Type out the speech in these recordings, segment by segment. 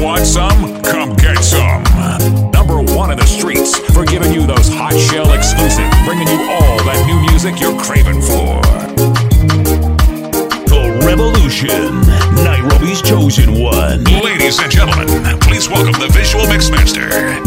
want some? Come get some. Number one in the streets for giving you those hot shell exclusive, bringing you all that new music you're craving for. The Revolution, Nairobi's chosen one. Ladies and gentlemen, please welcome the visual mixmaster.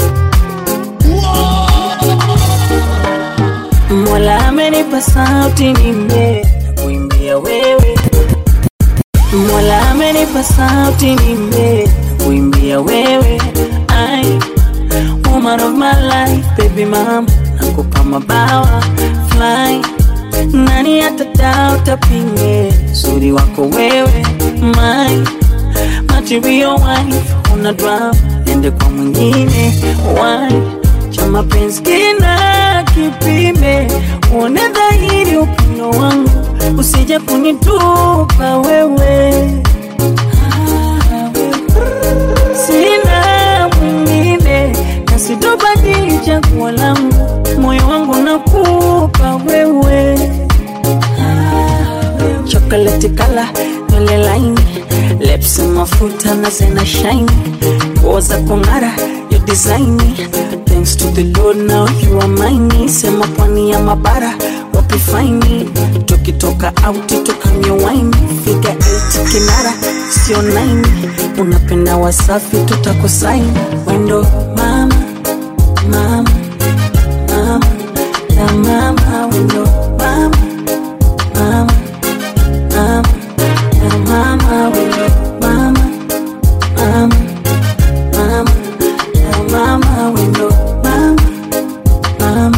Mola amenipa sauti nimbe kuimbia wewe. Mola amenipa sauti nimbe kuimbia wewe. I woman of my life, baby mama, nakupa mabawa fly. Nani atadao tapinge uzuri wako wewe my material wife, una drama nende kwa mwingine why cha mapenzi kina kipime, uone dhahiri upendo wangu, usije kunitupa wewe. Ah, wewe. Sina mwingine na sitobadili chaguo langu, moyo wangu nakupa wewe. Chocolate color, nywele laini, lips mafuta na zena shine, nguo za kung'ara, your design. Thanks to the Lord now you are mine. Sema pwani ya mabara, wapi faini? Tukitoka out tukanywe wine, figa 8 kinara, sio 9. Unapenda wasafi, tutakusaini. Wendo mama, mama, mama, na mama, wendo mama, mama mama, na mama, wendo mama, mama, mama, na mama, wendo mama, mama,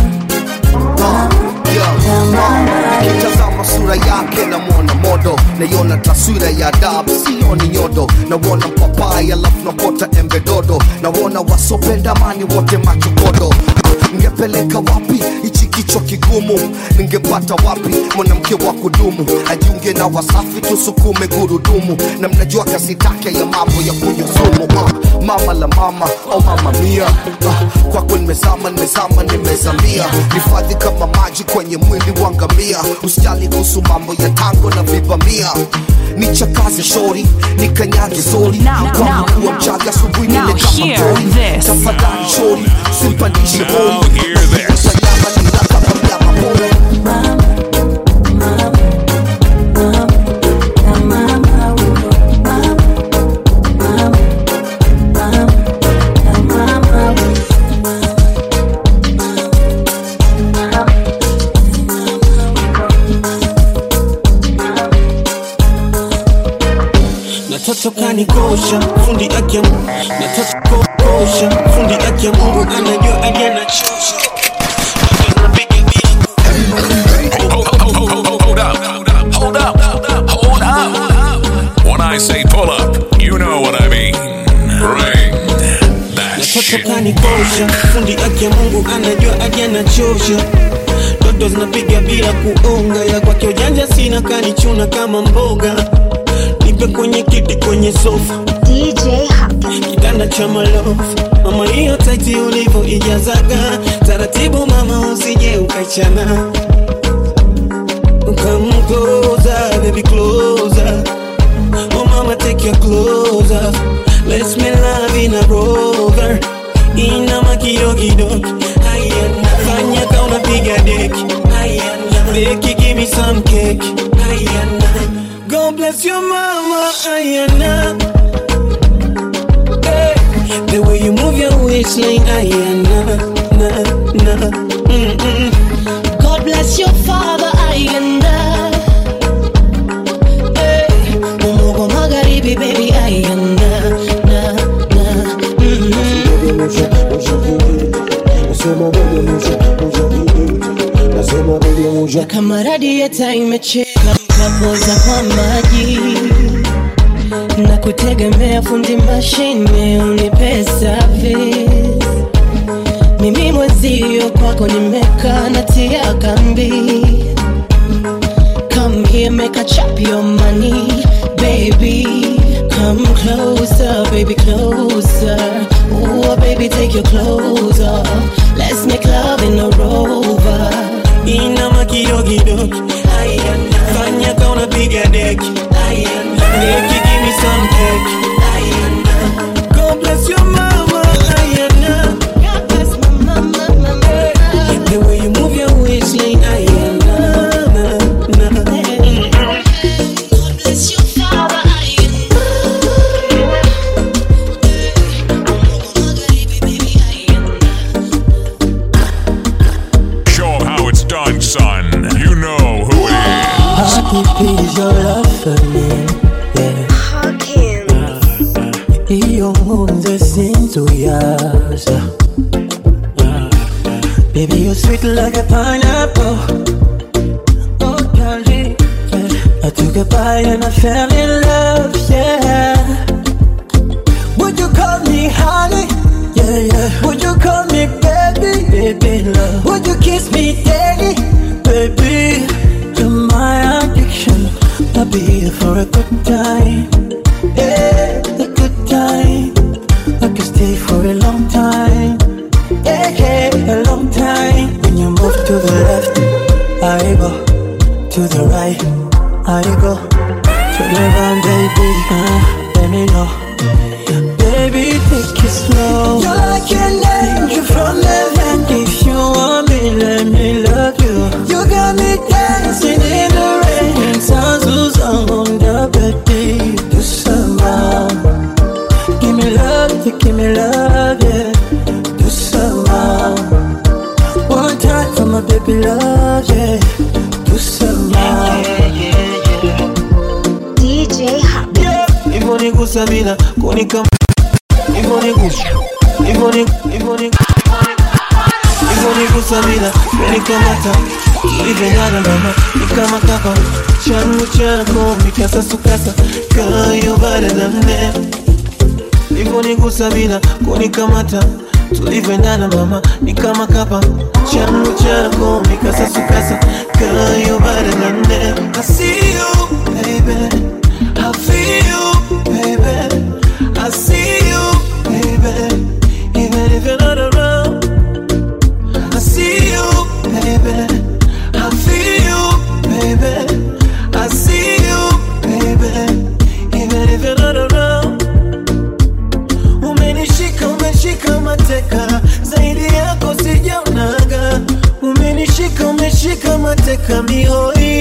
na mama. Nikitazama sura yake namwona modo, naiona taswira ya adabu, sioni nyodo. Nawona mpapai alafu napota embe dodo, nawona wasopenda amani wote macho kodo. Ningepeleka wapi hichi kichwa kigumu? Ningepata wapi mwanamke wa kudumu ajiunge na Wasafi, tusukume gurudumu, na mnajua kazi take ya mambo ya kunywa sumu. Ah, mama la mama au mama mia, ah, kwako nimezama, nimezama, nimezamia, nifadhi kama maji kwenye mwili wa ngamia. Usijali kuhusu mambo ya tango na vibamia, nichakaze shori, nikanyage zori, Now, kama now, kuwa now. mchaga asubuhi Now nile kama hear pori. this. Tafadhali shori, simpandishe Now hori, hear this. Nyama nila kama mnyama pori. Na mama, wendo mama, mama, mama, na mama, wendo Natoto kanikosha fundi akia Natoto kosha fundi akia Mungu anajua alia na chosha Hold up. Hold up. Hold up. When I say pull up, you know what I mean. Bring that Natoto shit kanikosha back. fundi akia Mungu anajua alia na chosha Dodo zinapiga bila kuonga ya kwake ujanja sina kanichuna kama mboga Nipe kwenye kiti kwenye sofa DJ Happy. kitanda cha malofu mama, hiyo taiti ulivyo ijazaga taratibu, mama, usije ukachana. Come closer, baby, closer. Oh mama, take your clothes off. Let's make love in a rover. Inama kidogo Ayana Fanya ka unapiga deki Ayana Beki give me some cake Ayana God bless your mama Ayana Hey, the way you move your waistline, Ayana, na, na, mm-mm. God bless your father Ayanda hey, Umugo magharibi baby Ayanda na, na, mm-hmm. Kama radieta imecheka napoza kwa maji na kutegemea fundi mashine unipe service mimi mwenzio kwako nimeka natia kambi come here make a chop your money baby come closer baby closer Ooh, baby take your clothes off let's make love in a rover Inama kidogo Ayana Fanya ka unapiga deki Ayana Beki give me some cake Ayana tuzungumze sinzuyaza Baby, you're sweet like a pineapple. Oh, darling. Yeah. I took a bite and I fell in love, yeah. Would you call me honey? Yeah, yeah. Would you call me baby? Baby, love. Would you kiss me daily? Baby, you're my addiction. I'll be here for a good time. Yeah, a good time. I can stay for a long time. Yeah, yeah, a long time. When you move to the left, I go. To the right, I go. To the right, baby. Uh, let me know. Baby, take it slow. You're like an angel from heaven. If you want me, let me love you. You got me dancing in the rain. Sounds who's on the birthday. Do some Give me love, yeah, give me love, yeah. Do some One time for my baby love, yeah. Do some DJ Hub. hivyo nigusa bila kunika hivyo nigusa hivyo ni hivyo ni hivyo nigusa bila kunikamata ulivyonyana mama ni kama kapa changu chako mikasasukasa kayo baada na mne hivyo nigusa bila kunikamata tulivyoendana mama ni kama kapa changu chako mikasasukasa kayo baada na nne I see you baby I feel you baby I see you baby even if you're not around I see you baby I feel you baby I see you baby even if you're not around Umenishika, umeshika mateka, zaidi yako sijaonaga. Umenishika, umeshika mateka mihoi.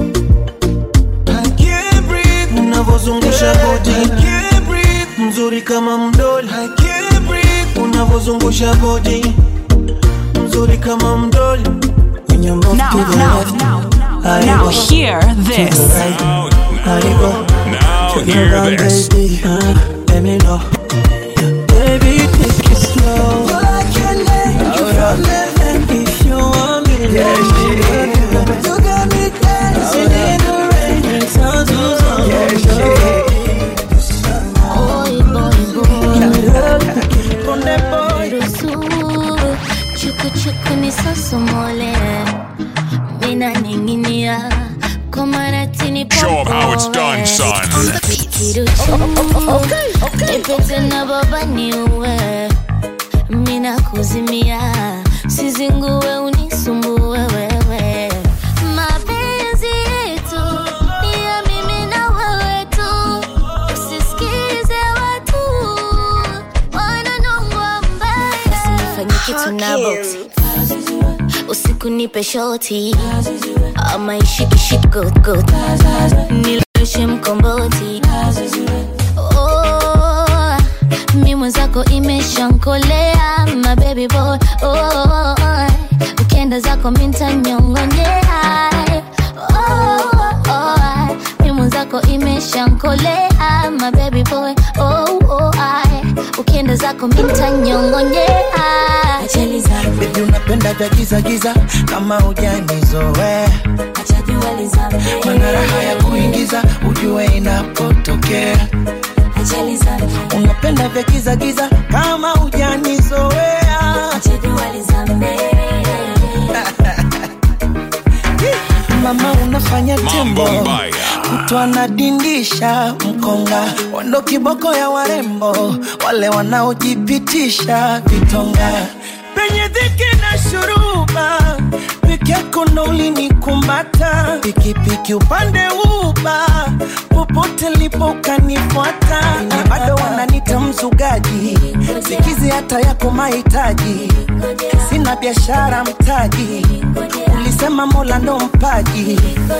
I can't breathe, unavozungusha body. I can't breathe, mzuri kama mdoli. I can't breathe, unavozungusha body. Mzuri kama mdoli. When you move Now, to the now, left, now, I now go. hear To this. the right, I go. Now hear Around, this. baby, uh, let me know. Baby, take it slow. Like an angel from heaven. If you want me, let me love you. You got me dancing in the rain. Sounds who's on Boy, boy, boy. Ponde boy. Ruhusu chuku chuku nisosomole, mina ninginia kwa maratini Show 'em how it's done, son. Nipete na baba niue, mina kuzimia, sizingue unisumbue wewe. Mapenzi yetu ni ya mimi na wewe tu, usisikize watu wananongwa mbaya. Usinifanye kitu na boksi usiku nipe shoti ama ishikishikogot niloshe mkomboti oh, mi mwenzako imeshankolea my baby boy oh, ukienda zako mintanyongonyea oh, oh, mi mwenzako imeshankolea my baby boy oh, oh, ukienda zako mintanyongonyea ajali zangu Baby unapenda vya giza giza kama hujanizoea mana raha ya kuingiza ujue inapotokea unapenda vya giza giza kama hujanizoea mama unafanya Mambo tembo mbaya. mtu anadindisha mkonga wando kiboko ya warembo wale wanaojipitisha vitonga penye dhiki na shuruba peke yako ndo ulinikumbata pikipiki upande uba popote lipo ukanifuata na bado wananita mzugaji sikizi hata yako mahitaji sina biashara mtaji ulisema mola ndo mpaji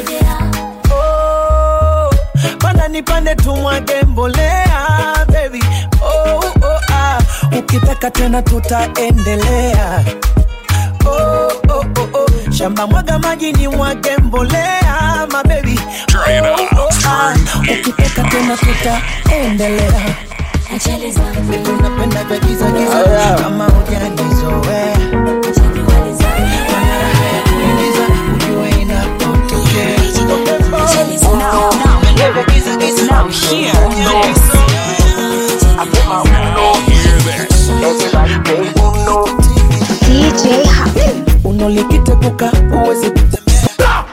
oh, panda nipande tumwage mbolea baby oh, oh, ah. ukitaka tena tutaendelea oh, oh, oh, oh. shamba mwaga maji ni mwage mbolea mabebi Turn it up, ah. turn it ukitaka tena tutaendelea Unapenda vya giza giza kama hujanizoea. Mana raha ya kuingiza ujue inapotokea. Unapenda vya giza giza. Now hear this. DJ Happy. unolikitepuka uwezi kutembea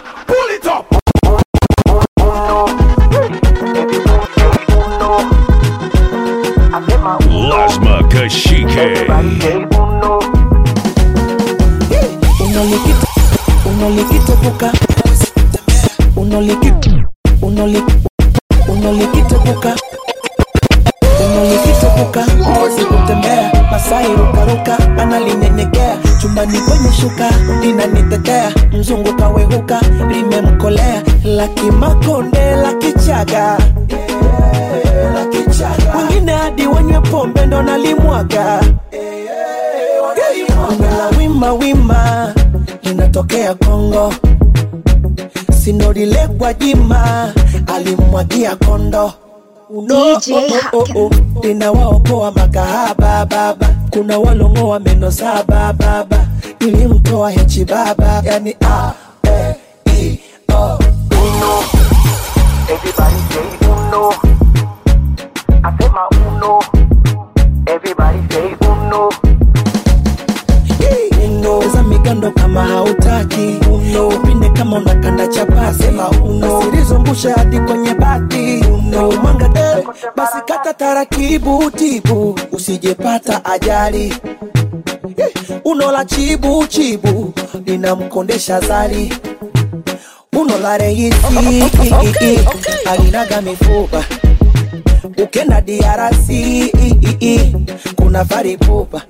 Lasma Kashike. unolikite unolikitepuka uwezi kutembea unolikite unoli unolikitepuka unolikitepuka uwezi kutembea masai rukaruka analinyenyekea chumbani kwenye shuka linanitetea mzungu kawehuka limemkolea lakimakonde lakichaga wengine hadi wenywe pombe ndo nalimwaga la wima wima linatokea Kongo, sinorile kwa jima alimwagia kondo Uno, DJ oh, oh, Haken. oh, linawaokoa makahaba baba, kuna walongoa meno saba baba, nilimtoa hechi baba, yani a e i o uno. Everybody say uno. I say my uno. Everybody say uno. uno za migando kama hautaki uno upinde kama unakanda chapasi sema uno silizungusha hadi kwenye bati uno mwanga eh, basi kata taratibu tibu usijepata ajali Eh, uno la chibu chibu linamkondesha zali uno la reisi alinaga mifupa ukenda diarasi kuna faripupa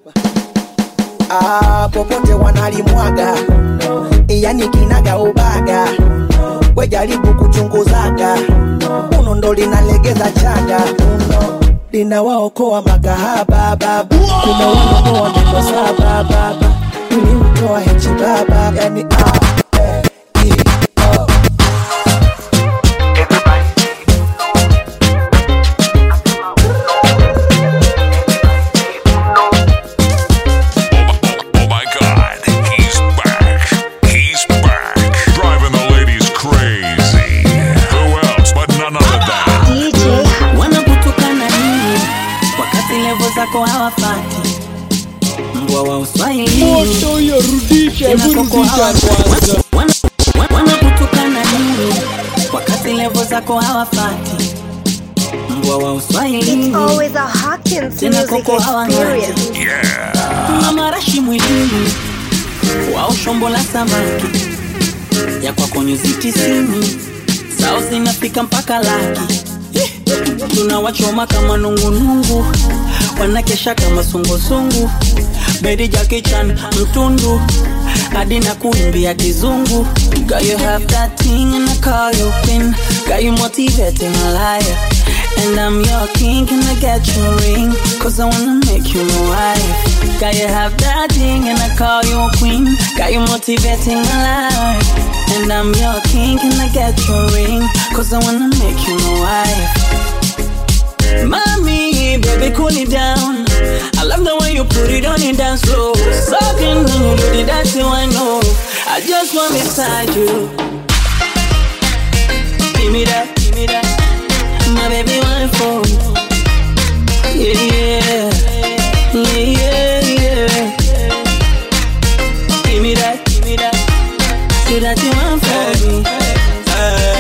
ah, popote wanalimwaga yani kinaga ubaga we jaribu kuchunguzaga uno ndo linalegeza chaga uno linawaokoa makahaba baba kuna wanaokoa meno saba baba ilimtoa hechi baba yani ah, eh, i, oh. Everybody say uno. Oh my god, he's back. He's back. Driving the ladies crazy. Who else but none other than DJ Happy. wanakutukana nini wakati levo zako hawafati mbwa wa uswahilini Tena koko hawa- wana- wana- wanakutukana nini wakati levo zako hawafati mbwa wa uswahilini Always a Hawkins Tena music koko hawa experience. yeah. tuna marashi mwilini wao shombo la samaki ya kwako nyuzi tisini sao zinafika mpaka laki tunawachoma kama nungunungu wanakesha kama sungusungu bedi jakichan mtundu hadi na kuimbia kizungu Girl, you have that thing and I call you queen Got you motivating a liar And I'm your king, can I get your ring? Cause I wanna make you my wife Got you have that thing and I call you a queen Got you motivating a liar And I'm your king, can I get your ring? Cause I wanna make you my wife Mommy, baby, cool it down. I love the way you put it on and dance slow. Sucking when you do the dancing, I know. I just want beside you. Give me that, give me that. My baby, one for Yeah, yeah, yeah, yeah, yeah. Give me that, give me that. Say that you want for me.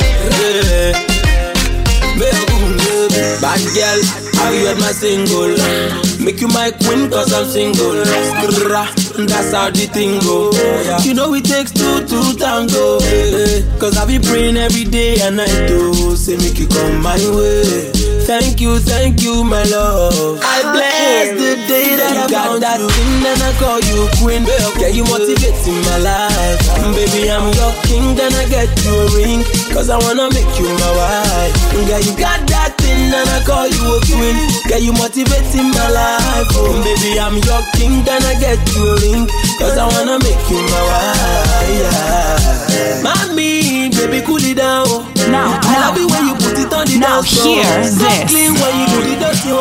Bad girl, how you at my single? Make you my queen cause I'm single. Skrrra, That's how the thing go. You know it takes two to tango. eh, eh. Cause I be praying every day and night to say make you come my way. Thank you, thank you, my love. I bless the day that I got that thing and I call you queen. Get you motivating my life. Baby, I'm your king, then I get you a ring. Cause I wanna make you my wife. Girl, you got that thing and I call you a queen. Get you motivating my life. Oh, baby, I'm your king, then I get you a ring. Cause I wanna make you my wife. Yeah. Mommy, baby, cool it down. Now, I love now, it when you put it on the now dance floor. hear So this. clean when you do the dirty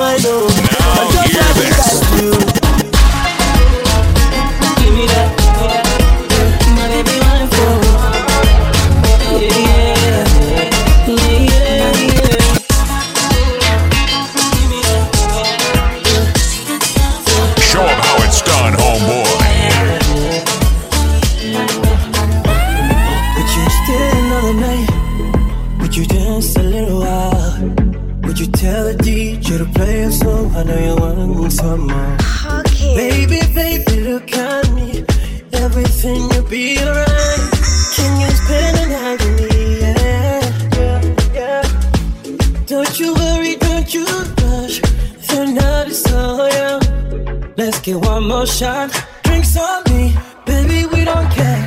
need you to play a song. I know you want some more. Baby, baby, look at me. Everything you be alright. Can you spend the night with me? Yeah, yeah, yeah. Don't you worry, don't you rush. The night is so young. Let's get one more shot. Drinks on me, baby, we don't care.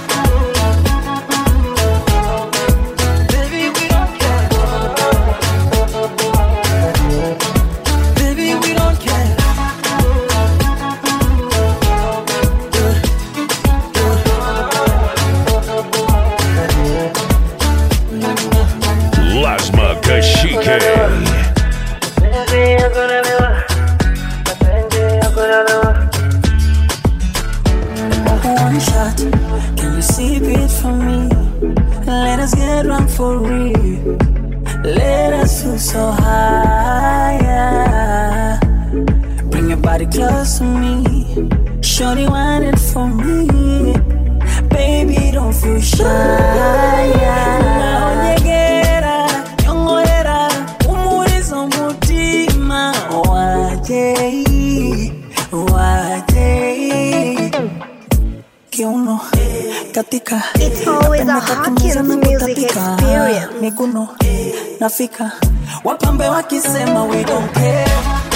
Baby, we don't care. Baby, we don't care. Lasma Kashike. One shot, can you sip it for me? Let us get drunk for real. Let us feel so high. yeah. Bring your body close to me. Shorty want it for me. Baby, don't feel shy. Naonyegera, nyongorera, umurizo mutima. Wajei, wajei. Kiuno, katika. It's always a Napenda Hawkins katumeza na music kutapika. experience. Miguno, nafika. Wapambe wakisema we don't care.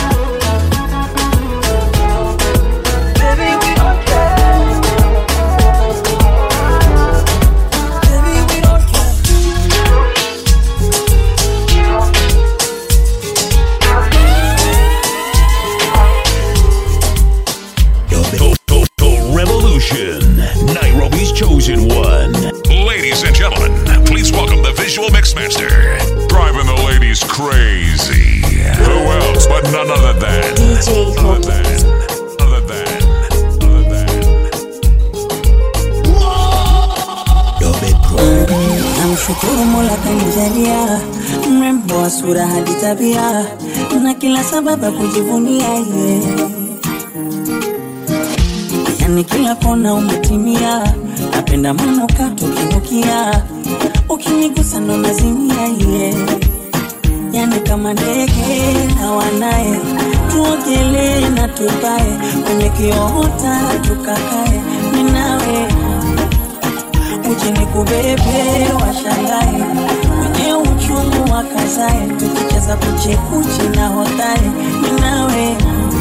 Baby, we don't care. Baby, we don't care. To- to- to Revolution. Nairobi's chosen one. Ladies and gentlemen, please welcome the visual mixmaster, driving the ladies crazy. Who else but none other than, DJ other than, other than, other than. Namshukuru Mola kanijalia mrembo wa sura hadi tabia na kila sababu ya kujivunia ye. Yani kila kona umetimia, napenda manukato ukinukia, ukinigusa ndo nazimia ye. Yani kama ndege na wanaye, tuogelee na tupae kwenye kiota tukakae, minawe uje nikubebe washangae wenye uchungu wakazae tukicheza kuchekuchi na hotae ninawe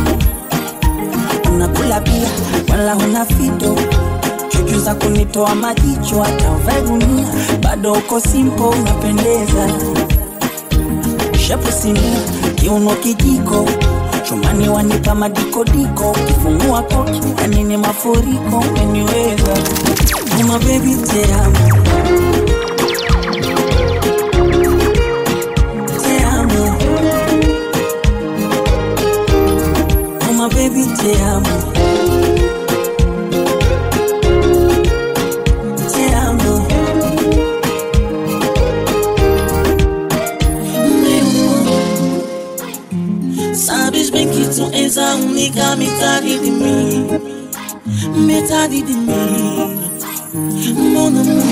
unakula pia wala huna fito chuchu za kunitoa majicho hata uvae gunia bado uko simpo unapendeza shepu sinia kiuno kijiko chumani wanipa madikodiko kifungua koki yani ni mafuriko umeniweza Uma baby te amo Te amo Uma baby te amo Te amo Sabes bem que tu és a única metade de mim Metade de mim Mon amor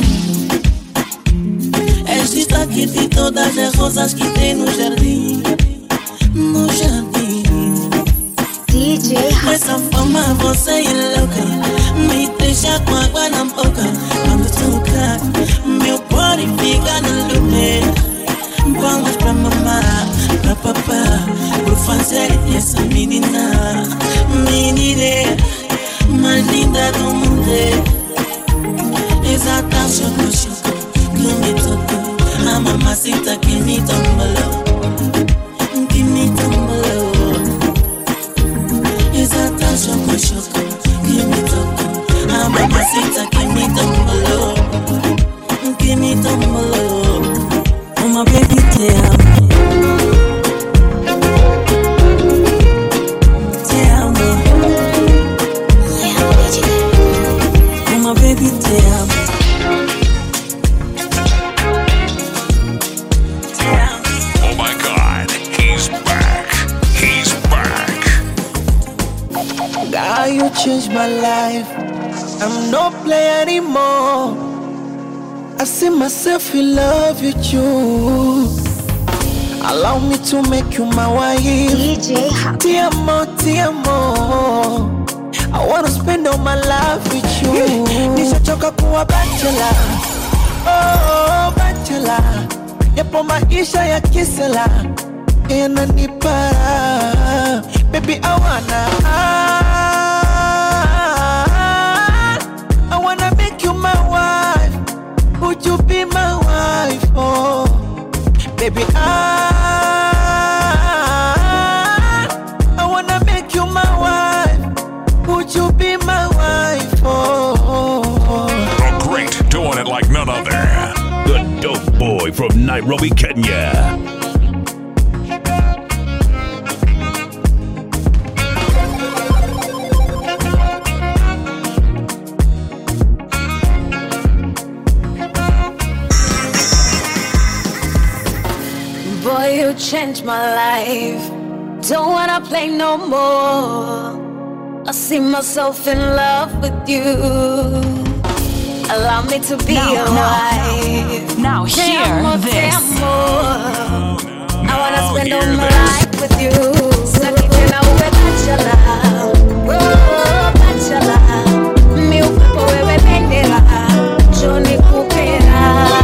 És destaque de todas as rosas que tem no jardim No jardim DJ Dessa forma você é louca Me deixa com água na boca Quando toca Meu body fica no lugar Vamos pra mamar Pra papá Por fazer essa menina Menina Mais linda do mundo Exata choco choco Que me tocou A mamacita que me tombalou Que me tombalou Exata choco choco Que me tocou A mamacita que me tombalou Que me tombalou Uma baby te amo Te amo Uma baby te amo Te amo Oh my god, he's back. He's back. God, you changed my life. I'm no player anymore. I see myself in love with you. Allow me to make you my wife. DJ Hub. Tiamo, tiamo. I wanna spend all my life with you. Nishachoka kuwa bachelor. Oh, bachelor. Yapo maisha ya kisela yananipa baby I wanna I wanna make you my wife would you be my wife oh baby I I wanna make you my wife would you be my wife oh The great, doing it like none other. The dope boy from Nairobi, Kenya. Boy, you changed my life. Don't wanna play no more. I see myself in love with you. Allow me to be Now, your now, wife. now Te hear amo, te this. amo. I wanna Now spend hear all my this. life with you. Saki tena uwe bachelor. Oh, bachelor. Mi upepo wewe bendera. Johnny Kupera.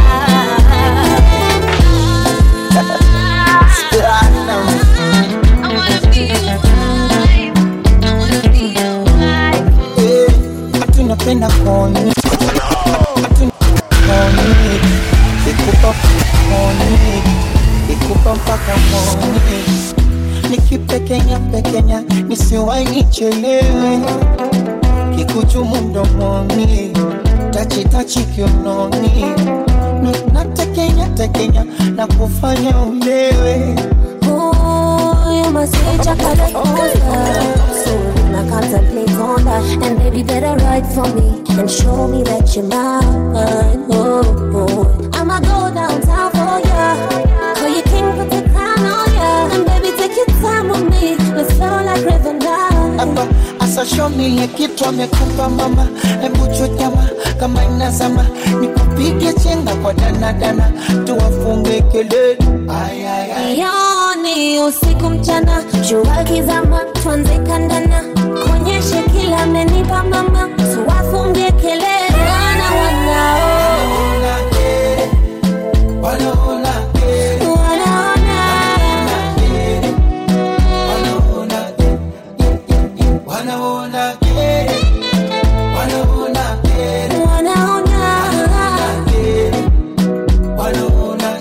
Ati napenda koni Ati koni Ikupa koni Ikupa mpaka koni Nikipekenya pekenya Nisiwai nichelewe Kikuchumu mdomoni Tachi tachi kiunoni Na- Natekenya tekenya Na kufanya ulewe Ooh, you must be chocolate monster. So I contemplate on that. And baby, better write for me and show me that you're mine. Oh, oh. I'ma go downtown for ya. Call you king, put the crown on ya. And baby, take your time with me. Let's flow like river now. hapa asashomile kitu amekupa mama hebu chutama kama inazama nikupige chenga kwa danadana tuwafunge kelele Ay, ay, ay. Yoni usiku mchana, jua kizama, tuanze kandana, kuonyeshe kila amenipa mama, tuwafungie kelele wana wanao Wanaona kere, wanaona wanaona kere, wanaona kere, wanaona wanaona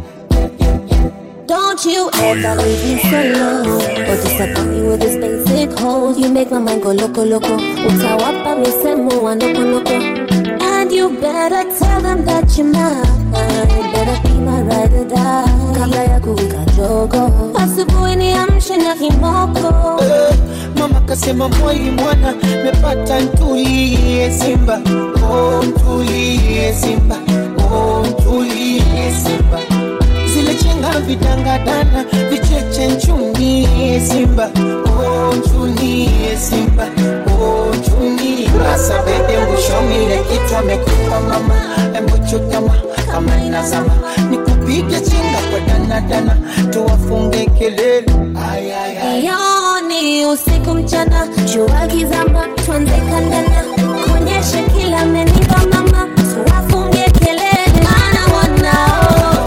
Don't you ever leave me solo Or disappoint me with this basic hold You make my mind go loco loco Utawapa misemo wa noko noko And you better tell them that you're mine You better be my ride or die Kabla ya kuwika jogo Asubuhi niamshe na kimoko Eh, mama kasema mwali mwana mepata ntulie simba oh, ntulie simba oh, ntulie simba zile chenga vidangadana vicheche nchunie simba oh, nchunie simba oh, nchunie asa bebe mbushomile kitu amekupa mama embuchutama kama inazama nikupige chenga kwa danadana tuwafunge kelele ay, ay, ay. Yoni usiku mchana, jua kizama, tuanze kandana, kuonyeshe kila amenipa mama, tuwafungie kelele, maana wanao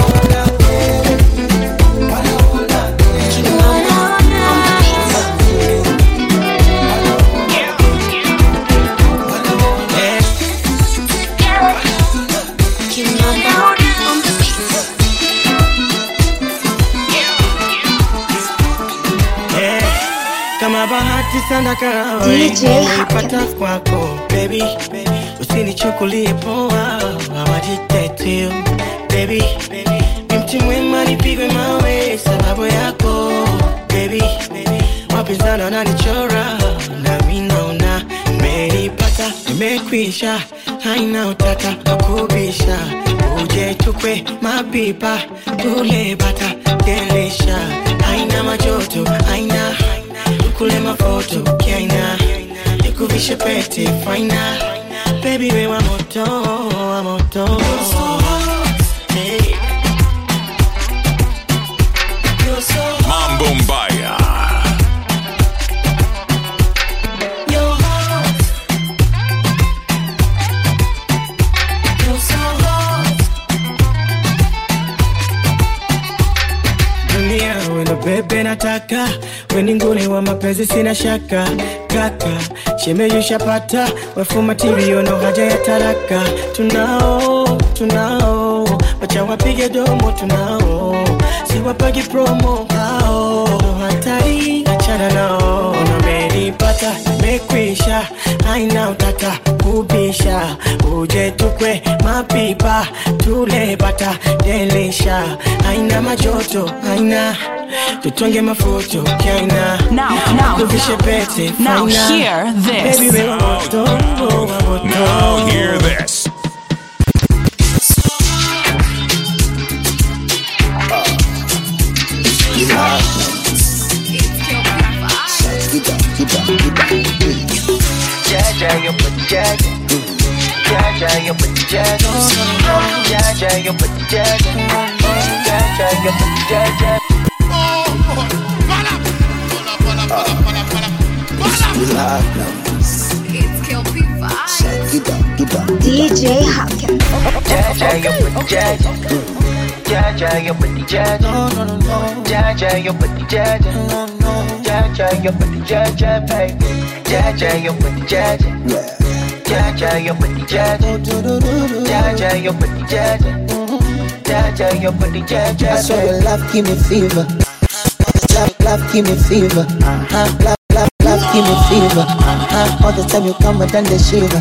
Eh, kama bahati sana kawa DJ nimeipata kwako baby usinichukulie poa awajitetu baby ni mti mwema nipigwe mawe sababu yako baby wapinzani wananichora nami naona nimeipata nimekwisha haina utata wakubisha uje tukwe mapipa tule bata delisha haina majoto haina tukule mafoto kiaina nikuvishe pete faina baby we wa moto wa moto hey. bebe nataka weningune wa mapenzi sina shaka kaka shemeyushapata wefumatirio na haja ya taraka tunao tunao wacha wapige domo tunao siwapagi promo hao hatari achana nao unameripata mekwisha haina utata kubisha uje tukwe mapipa tule bata delisha haina majoto haina tutonge mafuto kaina Now, now, tuvishe pete now faina. hear this. Baby, wewe moto, wewe moto. Now hear this. Jaja, you put the jaja. Jaja, you put the jaja. Jaja, you put the jaja. Jaja, you put the jaja. DJ Hopkins. Jaja, you put the jaja. Jaja, you put the jaja. Jaja, you put the jaja. Jaja, you put the jaja, baby. Jaja, you put the jaja. Jaja, you put the jaja. Jaja, you put the jaja. Jaja, you put the jaja, I swear baby. your love give me fever. Love, love give me fever. Uh-huh. Love, love, love give me fever. Uh-huh. All the time you come and done the shiver.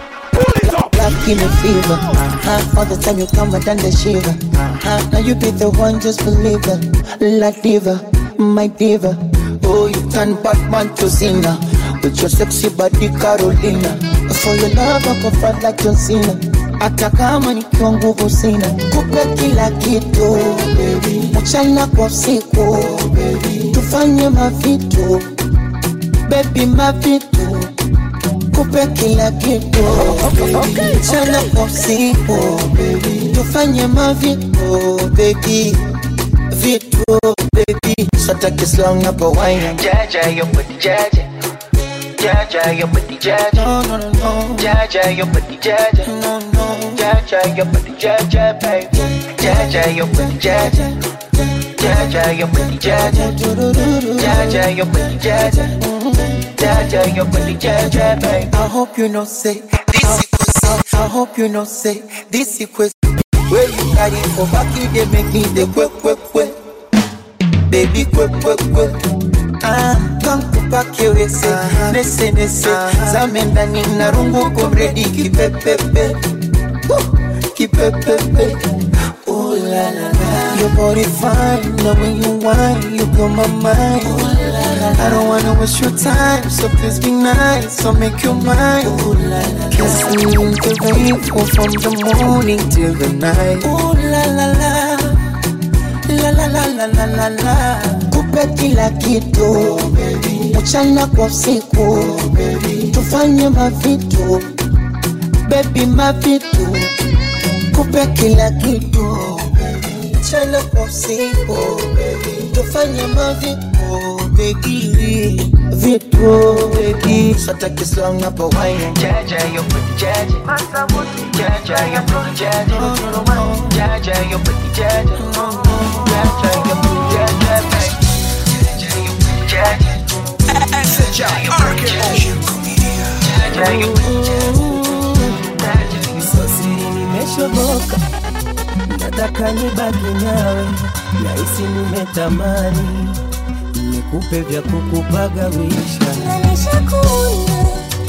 Love, love give me fever. Uh-huh. All the time you come and done the shiver. Uh-huh. Now you be the one, just believe it. La diva, my diva. Oh, you turn Batman to Cena. With your sexy body Carolina. For your love I go fight like John Cena. Hata kama nikiwa nguvu sina, kupe kila kitu baby. mchana kwa usiku baby. tufanye mavitu baby, mavitu kupe kila kitu mchana kwa usiku baby. tufanye mavitu baby, vitu baby, sataki slang hapo wine Jaja, you put the jaja. Jaja, you put the jaja. no no no no Jaja, you put the jaja. no no Jaja, you put the jaja, baby. Jaja, you put the jaja. Jaja, you put the jaja. Jaja, you put the jaja. Jaja, you put the jaja, baby. I hope you know say this equals I hope you know say this equals Where you carry for back you they make me the quick quick quick Baby quick quick quick Ah, kankupake wese nese nese zame ndani na rungu komredi kipepepe Woo, kipepepe Ooh la la la Your body fine, now when you whine, you blow my mind Ooh la la la I don't wanna waste your time, so please be nice, so make you mine Ooh la la la Kiss me in the rain, or from the morning till the night Ooh la la la La la la la la la la Kupe kila kitu Mchana kwa usiku Tufanye mavitu Baby mavitu Kupe kila kitu Mchana kwa usiku Tufanye mavitu Baby Vitu baby Sataki slang hapo wine Jaja, you put the jaja. Jaja, you put the jaja. Jaja, you put the jaja. Jaja, you put the jaja, baby. Jaja, you put the jaja. Jaja, you put the jaja. Jaja, you put the jaja. sosiri nimeshoboka nataka nibaki nawe nahisi nimetamani nikupe vya kukupagawisha Nalishakuna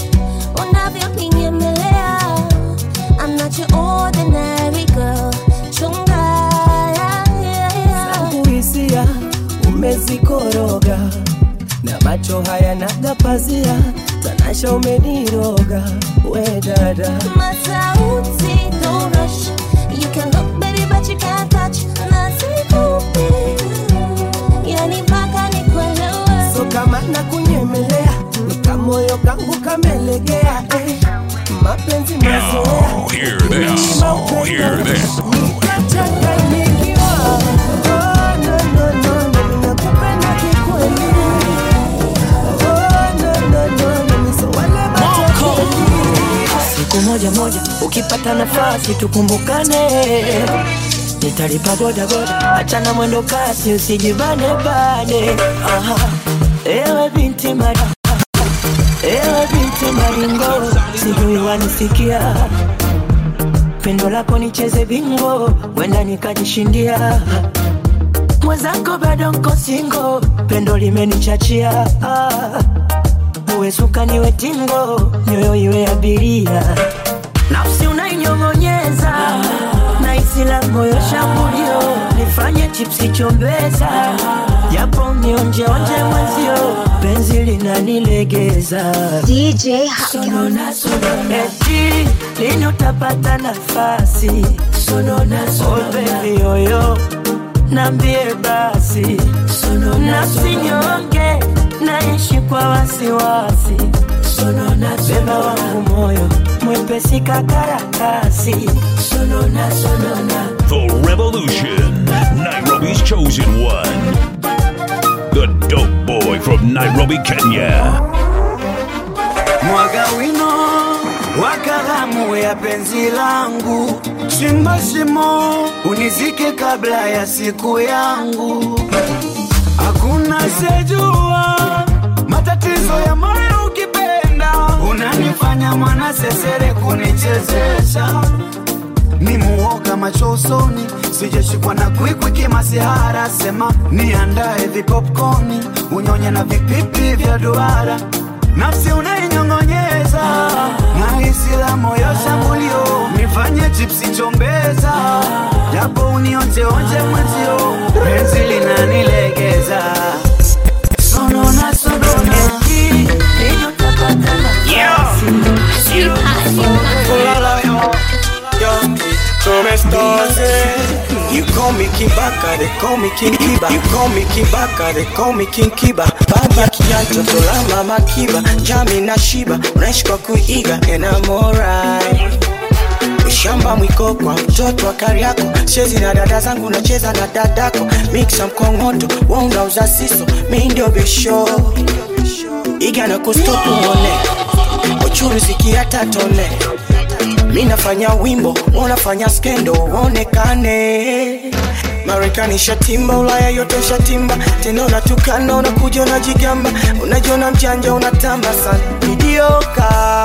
unavyopinyemelea. I'm not your ordinary girl. Chunga, yeah, yeah, yeah. zangu hisia umezikoroga na macho haya nagapazia tanasha umeniroga we dada Masauti, don't rush. You can look, baby, but you can't touch. Nasikupi, yani mpaka nikuelewe. so kama nakunyemelea nikamoyo kangu kamelegea eh. mapenzi mazoea Now hear this. Now hear this. Nikachanganyikiwa. Oh, no, no, no, no, nakupenda kikweli. Oh, no, no, no, no, ni so wale matapeli. siku moja moja ukipata nafasi tukumbukane nitalipa bodaboda achana mwendo kasi usijibane bane Aha. ewe binti mada ewe binti maringo sijui wanisikia pendo lako nicheze bingo wenda nikajishindia mwenzako bado nko singo pendo limenichachia ah. uwe suka niwe tingo nyoyo iwe abiria nafsi unainyong'onyeza na isila moyo shambulio nifanye chipsi chombeza japo nionjeonje mwenzio penzi linanilegeza DJ Hakim. eti lini utapata nafasi oh baby yoyo nambie basi nafsi nyonge naishi kwa wasiwasi beba wangu moyo mwepesi kakarakasi sonona sonona The Revolution, Nairobi's chosen one. The dope boy from Nairobi, Kenya. mwaga wino wa kalamu ya penzi langu, chimba shimo unizike kabla ya siku yangu. Hakuna sejua matatizo ya moyo ukipenda, unanifanya mwana sesere kunichezesha ni muoga macho usoni, sijashikwa na kwikwi kimasihara. Sema niandae vipopkoni, unyonye na vipipi vya duara, nafsi unainyong'onyeza na isila moyo shambulio, nifanye chipsi chombeza, japo unionjeonje mwenzio, penzi linanilegeza sonona sonona Come stars, You call me King Baka, they call me King Kiba. You call me King Baka, they call me King Kiba. Baba kianto tola mama Kiba, Jami na Shiba, unaishi kwa kuiga and I'm alright. Ushamba mwiko kwa mtoto wa Kariako, chezi na dada zangu nacheza na dadako, mixa mkongoto, wewe unauza siso, mi ndio bisho. Iga na kustopu mone, uchuru sikia tatone mi nafanya wimbo unafanya skendo uonekane marekani shatimba ulaya yote shatimba tena unatukana unakuja unajigamba unajiona mjanja unatamba sana midioka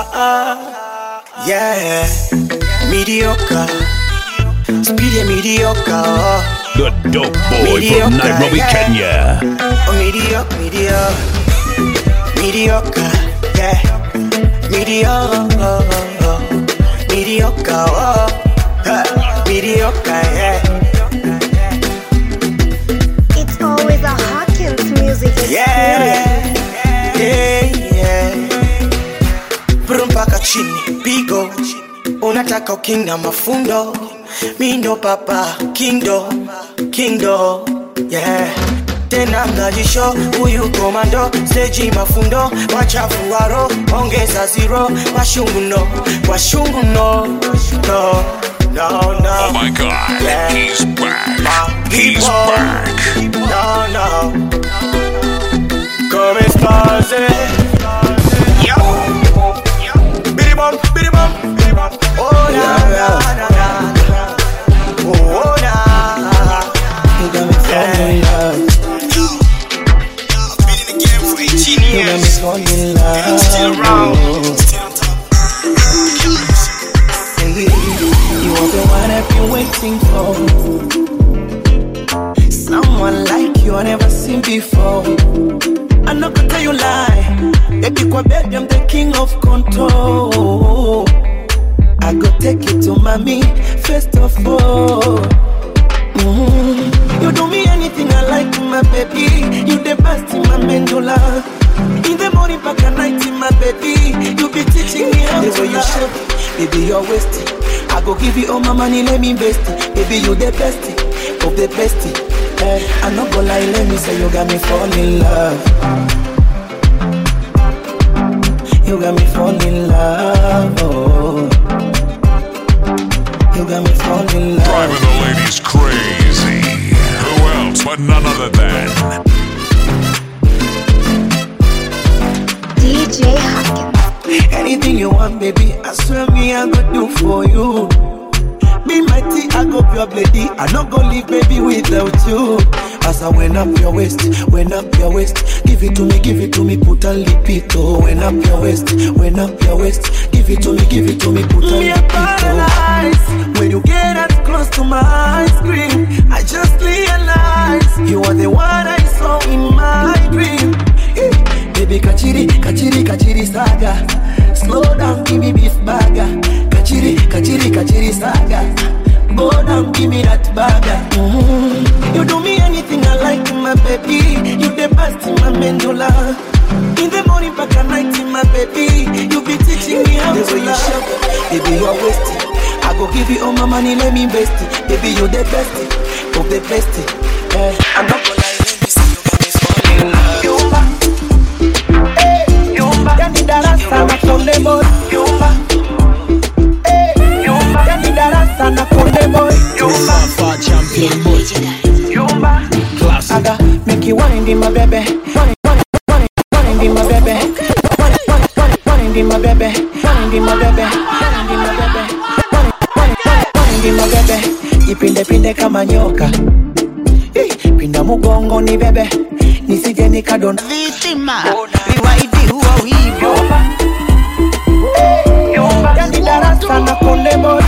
yeah midioka spidi ya midioka oh. The dope boy from Nairobi, Kenya. Oh, mediocre, mediocre, mediocre, yeah, mediocre, mediocre, oh, huh, mediocre, yeah, It's always a Hawkins music yeah, experience. yeah, yeah. Brum mpaka chini, pigo, unataka ukinga mafundo, mi ndo papa, kindo, kindo, yeah tena mnajisho huyu komando seji mafundo wachafu waro ongeza zero washungu no washungu no no no no Oh my god, Yeah. he's back. My He's people. back. no no come stars yo bidi bum bidi bum bidi bum oh na na na na oh oh, na You got me falling in love. You got me falling in love. Hey, you are the one I've been waiting for. Someone like you I never seen before. I'm not gonna tell you lie. Baby, kwa bed, I'm the king of control. I go take you to mommy first of all. Mhm. You do me anything I like, my baby. You the best in my medulla. In the morning, back at night, my baby. You be teaching me how to you shape, baby, you're wasting. I go give you all my money, let me invest it. Baby, you the best of the best. Eh, I'm not gonna lie, let me say you got me fall in love. You got me fall in love. Oh. You got me fall in love. Driving the ladies crazy. Who else but none other than DJ Hakim. Anything you want, baby, I swear me I could do for you. Be be my tea, I go pure lady. I not go leave baby without you. As I went up your waist, went up your waist. Give it to me, give it to me, put a lipito. Went up your waist, went up your waist. Give it to me, give it to me, put a Me a lipito. paralyze when you get as close to my ice cream. I just realized you are the one I saw in my dream. Eh, Baby kachiri, kachiri, kachiri saga. Slow down, give me beef burger. Kachiri, kachiri, kachiri saga. Go down, give me that burger. Mm. You do me anything I like, my baby. You the best in my medulla. In the morning, back at night, my baby. You be teaching me how The to way you love. shout, baby you are wasted. I go give you all my money, let me invest it. Baby you the best of the best. Eh, I'm not gonna lie, let me see you got me falling in love. Yumba. Eh, Yumba. Yani darasa na konde boy. Yumba. Eh, Yumba. Yani darasa na konde boy. Yumba. Far champion boy. Yumba. Classic. Aga, make you wine in my baby. Wine, wine, wine, wine in my baby. Wine, wine, wine, wine in my baby. Wine in my baby. Wine in my baby. Wine, wine, wine, wine in my baby. Ipinde pinde kama nyoka. Eh, Pinda mugongo ni bebe. Nisije nikadonda. Vitima, viwaidi huo hivyo. Yani darasa na konde boy.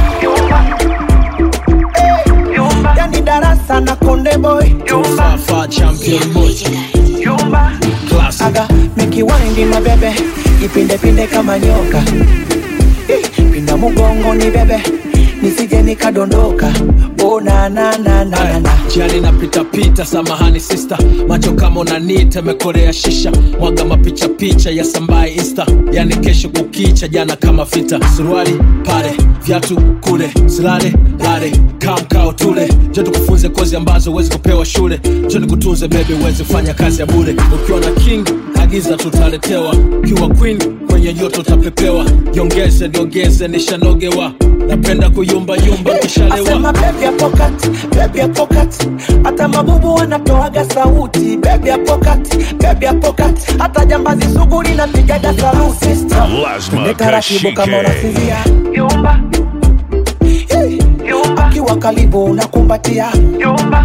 Eh, Yani darasa na konde boy. Far far champion boy. Classic. Aga, make you wine in my baby. Ipinde pinde kama nyoka. Eh, Pinda mugongo ni bebe. Nisije nikadondoka. Oh na na na na na na. Jani na pita pita, samahani sister, macho kama unanita, mekorea shisha, mwaga mapicha picha ya sambaye insta, yani kesho kukicha, jana kama vita, suruali pale, viatu kule, silale lale, kamkao tule, jo tukufunze kozi ambazo huwezi kupewa shule, jo nikutunze baby, uweze kufanya kazi ya bure, ukiwa na king agiza tutaletewa, ukiwa queen kwenye joto utapepewa, jongeze niongeze, nishanogewa, napenda kuyumba yumba kishalewa Asema baby ya pocket, baby ya pocket. Hata mabubu wanatoaga sauti. Baby ya pocket, baby ya pocket. Hata jambazi sugu linapigaga saluti. Lazma Twende taratibu kama Kashike. unasinzia. Yumba. Yumba. Akiwa karibu unakumbatia. Yumba.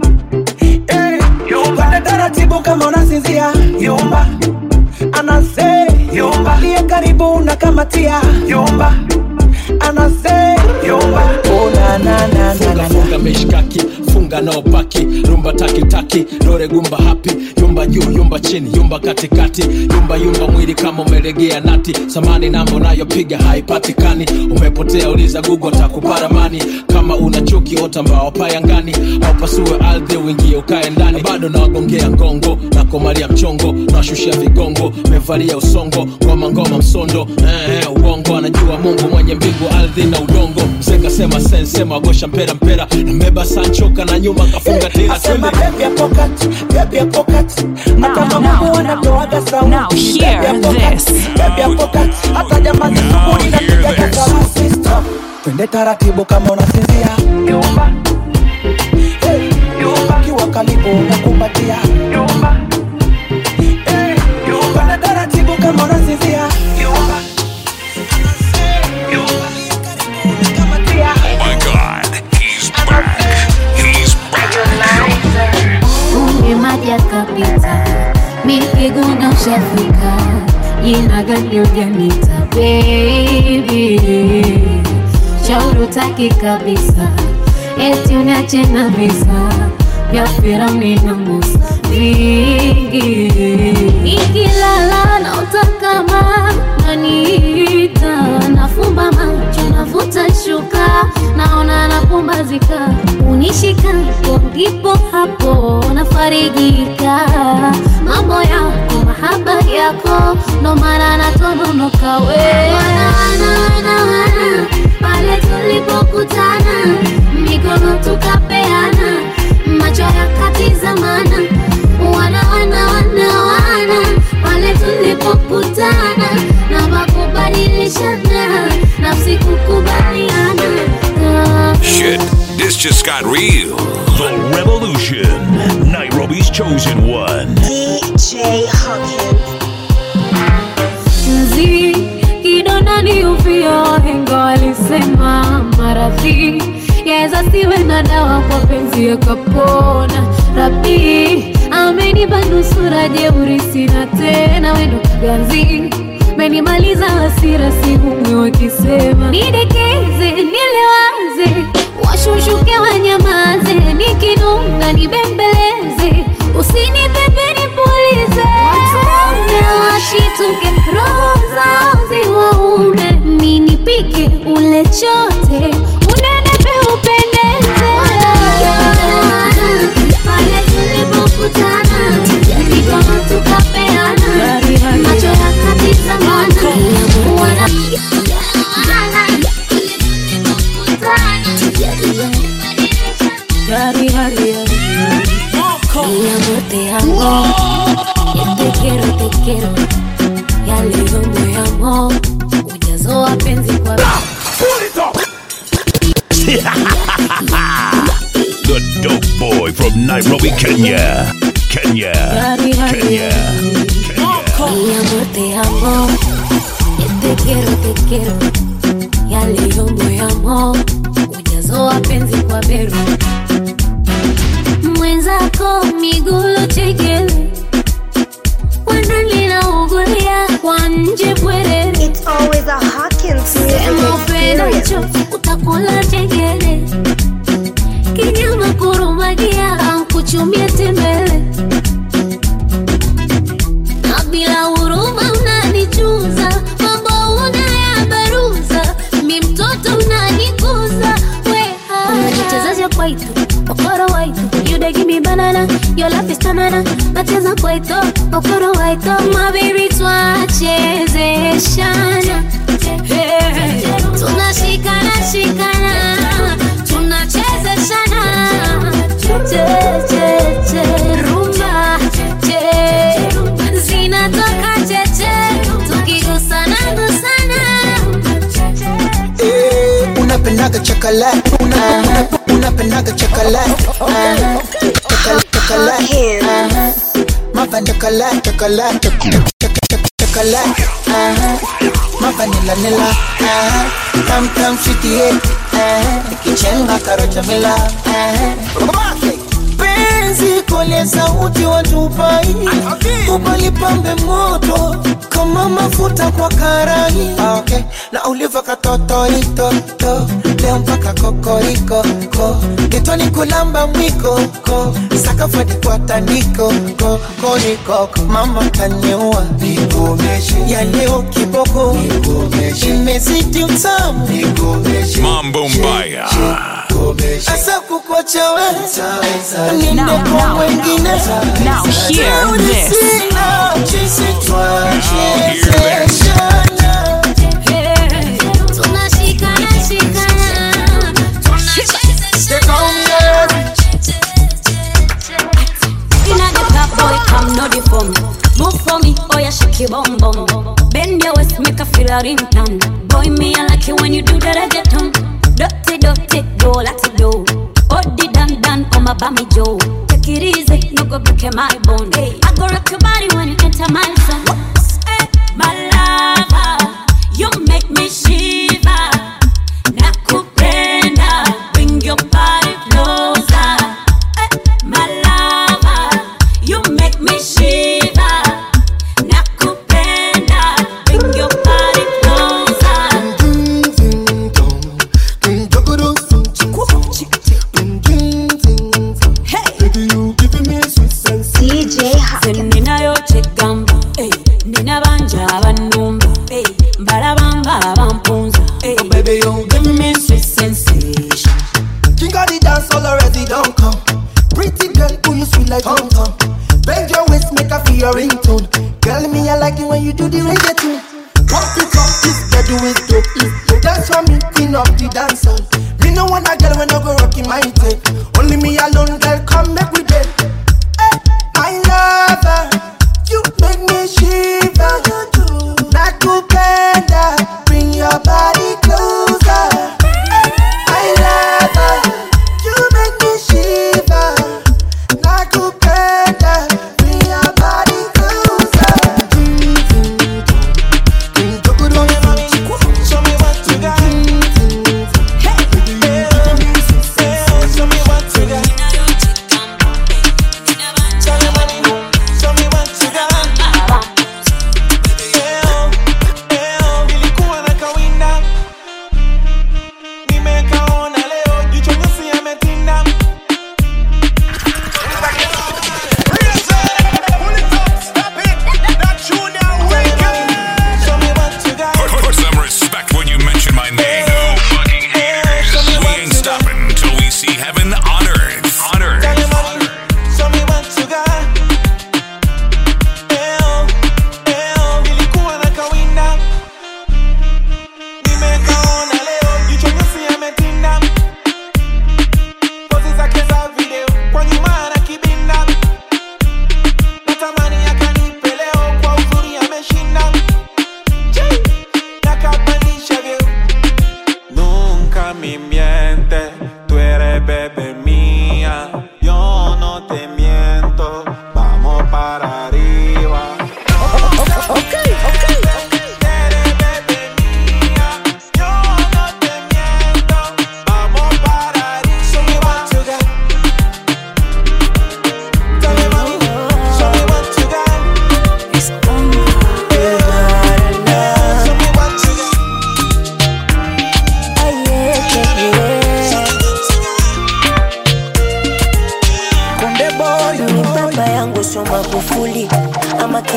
Yumba. Twende taratibu kama unasinzia. Yumba. Anase. Yumba. Liye karibu unakamatia. Yumba. Anase. Yumba. Oh na na na na na na. funga mishkaki funga nao paki rumba takitaki dore gumba hapi yumba juu yumba chini yumba katikati yumba yumba mwili kama umelegea nati samani namba unayopiga haipatikani umepotea uliza gugo takuparamani kama una chuki ota mbao payangani au pasue ardhi uingie ukae ndani bado nawagongea ngongo na komalia mchongo nawashushia vigongo mevalia usongo ngoma ngoma msondo eh, eh, uongo anajua mungu mwenye mbingu ardhi na udongo msekasema sensema agosha mpera mpera nambeba sanchoka na nyuma kafunga tira Asema twende baby ya pocket, baby ya pocket. Hata now, mabubu wanatoaga sauti. now hear Baby ya pocket, this. baby ya pocket. Hata jambazi sugu linapigaga saluti. Stop. Twende taratibu kama unasinzia. Yumba. Hey. Yumba. Kiwa karibu unakumbatia. Yumba. Hey. Yumba. Twende taratibu kama unasinzia. Yumba. Oh my god, he's back. He's back. Kumbe maji yakapita, mikiguna ushafika, jina gani ujanita baby, shauri utaki kabisa, eti uniache na visa vya Firauni na Musa vingi, ikilala na utakama naniita, nafumba macho navuta shuka, naona napumbazika, unishikapo ndipo hapo nafarijika, mambo yako mahaba yako, ndo maana natononoka we wana, wana, wana, wana, pale tulipokutana mikono tukapeana macho yakatizamana wana wana wana wana pale tulipokutana na makubadilishana nafsi kukubaliana Ah. Shit, this just got real. The Revolution. Nairobi's chosen one. DJ Hawkins. mzi kidonda ni uvio wahenga walisema maradhi naweza siwe na dawa kwa penzi yakapona rabi amenipa nusura jeuri sina tena wendo ganzi menimaliza hasira sihumwe wakisema nidekeze nilewaze washushuke wanyamaze nikinunga nibembeleze usinipepe nipulize watume washituke roho zao ziwaume ninipike ule chote unenepe upendeze pale tulipokutana jadi kama tukapeana macho yakatizamana wana Yari, yari, yari. Mi amor, te amo. Yo te quiero, te quiero. Ya leo moyamo ujazo wa penzi kwa the dope boy from Nairobi, Kenya. Kenya. Yari, yari, Kenya. Mi amor, te amo. Yo te quiero, te quiero. Ya leo moyamo ujazo wa penzi kwa beru mwenzako migulo chekele wanalinaungulia kwa nje bwerere sema upendacho utakula chekele kinyama kurumagia kuchumia tembele na bila huruma unanichuza mambo unayabaruza mi mtoto unanikuza weha unajichezesha kwaito okoro waito you dey give me banana your life is tanana nacheza kwaito okoro waito my baby twachezeshana Hey, tunashikana shikana tunachezeshana che che che rumba che zinatoka cheche tukigusana gusana Eh, unapendaga chocolate una, una, unapendaga chocolate Ah, chocolate chocolate Ah, mapa chocolate chocolate choc- choc- choc- chocolate Ah, mapa nila nila Ah, tam tam sweetie Ah, ikichenga karocha mila Ah, penzi kole sauti watupai ubalipambe moto kama mafuta kwa karai Ah, okay. na uliva katotoitoto leo mpaka kokoriko ko getoni kulamba mwiko ko sakafadi kwa tandiko ko koniko mama kanyua nikomeshe ya leo kiboko nikomeshe imezidi utamu nikomeshe Mambo Mbaya. Asa kukwacha we Ninde kwa mwengine now hear Jeuri this. sina, jinsi twachezeshana. tunashikana shikana Inna the club, boy, come no the phone. Move for me, oh yeah, shake your bum bum. Bend your waist, make a feel a ringtone. Boy, me I like it when you do that I get on. Dirty, dirty, go let it go. Oh, the dan dan, come a bammy Joe. Take it easy, no go break my bone. Hey, I go rock your body when you enter my zone. Hey, my lover, you make me shiver. Nakupenda, bring your body closer. My lover, you make me shiver. Nakupenda, bring your body closer. ninayochegamba nina banja abannumba mbalabanga abampunza Baby, you give me sweet sensation. King of the dance all already don't come. Pretty girl, who you sweet like Tom Tom. Bend your waist, make her feel your ringtone. Girl, me I like it when you do the reggaeton. Pump it up, this girl do it dope. Dance for me, queen of the dance hall. Me no want a girl when I go rocking my tape. Only me alone, girl, come make we bed. Hey, my lover, you make me shiver. Nakupenda, bring your body closer. My lover, you make me shiver. Nakupenda, bring your body closer. Show me what you got. Hey,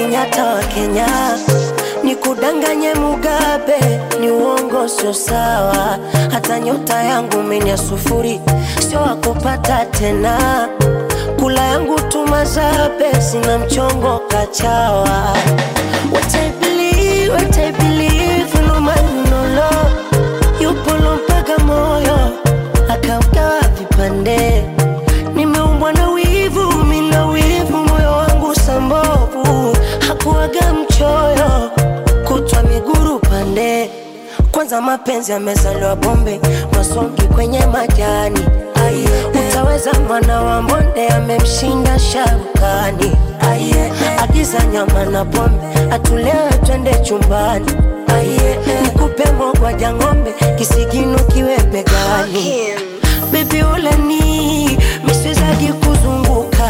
Kenyatta wa Kenya, nikudanganye Mugabe ni uongo, sio sawa. Hata nyota yangu mimi ya sufuri, sio wakupata tena. Kula yangu tumazabe, sina mchongo kachawa. What I believe, what I believe, no man no law. Yupo mpaka moyo akaugawa vipande. Nimeumbwa na wivu, mina wivu, moyo wangu sambovu, hakuwaga mchoyo, kutwa miguru pande. Kwanza mapenzi yamezaliwa bombe, masongi kwenye majani. Aye, utaweza mwana wa mbonde amemshinda sharukani. Aye, agiza nyama na pombe, atulewe twende chumbani. Aye, nikupe mogwaja ng'ombe, kisigino kiwe begani. Baby ulani, misizaji kuzunguka.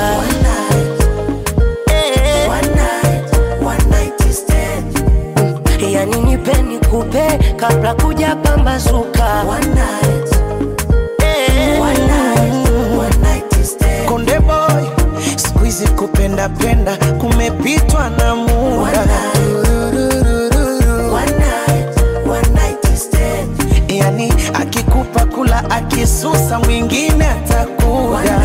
Eh. Mm, Yani nipe nikupe kabla kuja pambazuka. Eh. Konde boy, siku hizi kupenda penda kumepitwa na muda. Yani akikupa kula akisusa mwingine atakuja.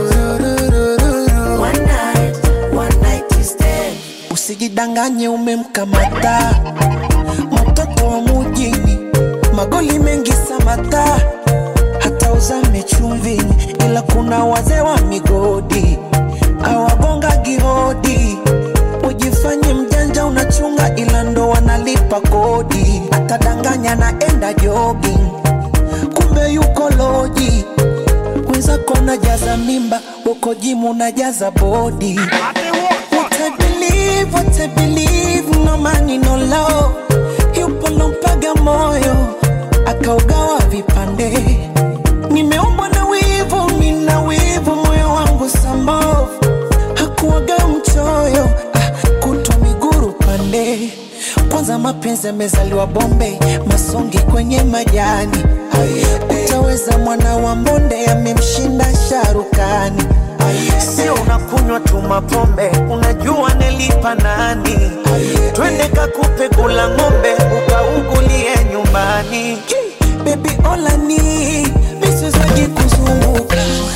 Usijidanganye umemkamata mtoto wa mujini, magoli mengi samata, hata uzame chumvini, ila kuna wazee wa migodi awagonga gihodi. Ujifanye mjanja unachunga, ila ndo wanalipa kodi. Atadanganya naenda jogging, kumbe yuko loji. Wenzako najaza mimba, uko jimu najaza bodi. What I believe, what I believe, no money, no love. Yupo lompaga moyo, akaugawa vipande. Nimeumbwa na wivu, mina wivu, moyo wangu sambovu. Hakuwaga mchoyo, ah, kutwa miguru pande. Kwanza mapenzi yamezaliwa bombe, masongi kwenye majani. Utaweza mwana wa mbonde, amemshinda sharukani. Sio unakunywa tu mapombe, unajua nilipa nani? Twende kakupe kula ng'ombe, ukaugulie nyumbani. Baby olani, misizaji kuzunguka.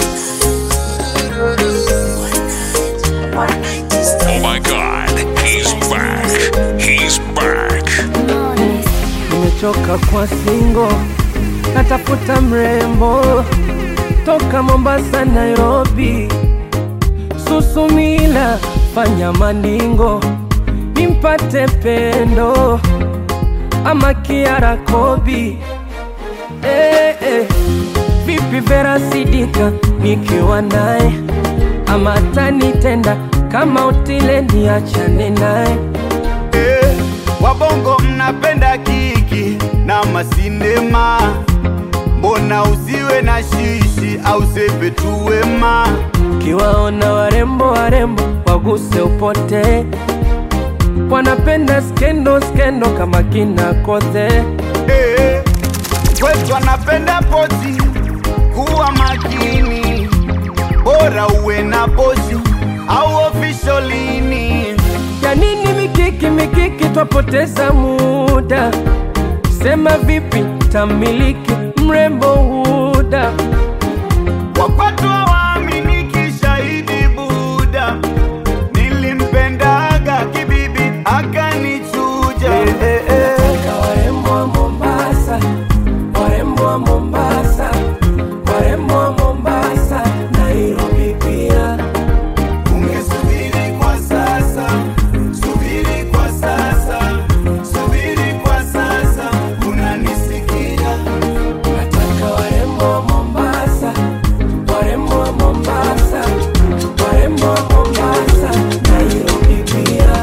Oh my god, he's back. He's back. nimechoka kwa singo, natafuta mrembo toka Mombasa, Nairobi, Susumila, fanya maningo nimpate pendo ama Kiara Kobi. Eh, eh. Vipi Vera Sidika nikiwa naye ama tanitenda kama utile niachane naye Eh, wabongo mnapenda kiki na masinema, mbona usiwe na shishi au sepe tu wema? Kiwaona warembo warembo waguse upote, wanapenda skendo skendo kama kina Kothe. Eh, kwetu anapenda pozi, kuwa makini, bora uwe na pozi au ofisholini. Ya nini mikiki mikiki, twapoteza muda. Sema vipi tamiliki mrembo huda Wakwatu hawaaminiki, shahidi Buda, nilimpendaga kibibi akanichuja. Nataka warembo wa Mombasa, warembo wa Mombasa, warembo wa Mombasa, Nairobi pia. Ungesubiri kwa sasa, subiri kwa sasa, subiri kwa sasa, unanisikia? Nataka warembo wa Mombasa, warembo wa Mombasa, warembo wa Mombasa, Nairobi pia.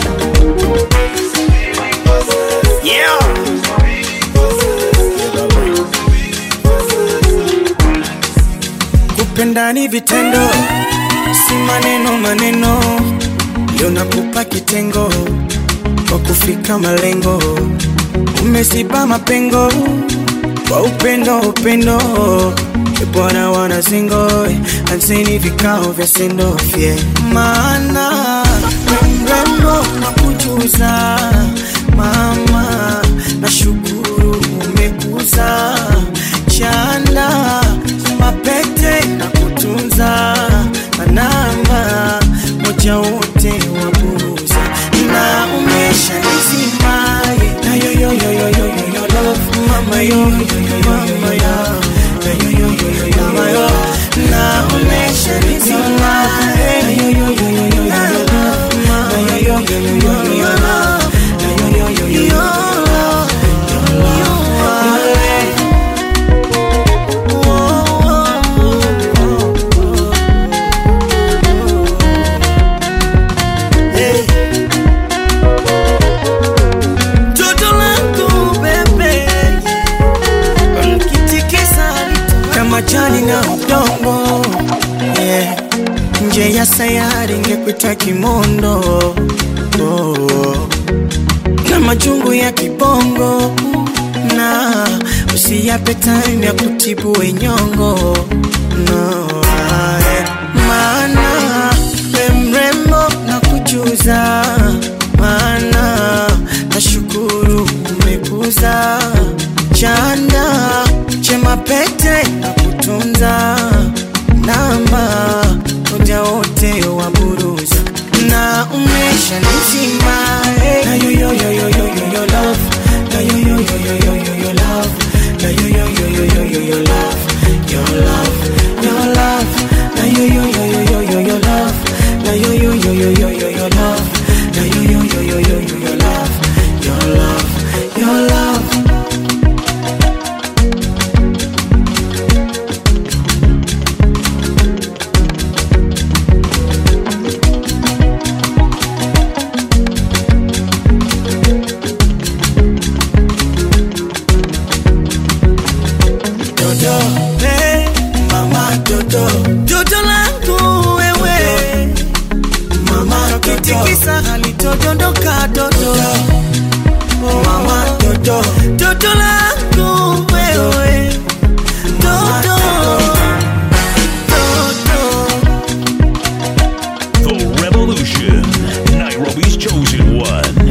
Yeah. Kupenda ni vitendo, si maneno maneno. Leo nakupa kitengo kwa kufika malengo, umesiba mapengo kwa upendo upendo. E Bwana wana singo anseni vikao vya sendo fye maana we mrembo kuita kimondo oh. na majungu ya kibongo na usiyape time ya kutibu wenyongo no, ae. maana we mrembo na kujuza maana nashukuru umekuza chanda chema pete na kutunza namba moja wote wa buruza na umesha nizima eh. na yo yo yo yo yo yo yo love na yo yo yo yo yo yo yo love na yo yo yo yo yo yo yo love your love your love na yo yo yo yo yo yo yo love na yo yo yo yo yo yo yo love na yo yo yo yo yo yo yo love your love your love Dodo, hey, mama Dodo, Dodo langu wewe, mama kitikisa halitodondoka Dodo, mama Dodo, Dodo langu wewe, Dodo, The Revolution, Nairobi's chosen one.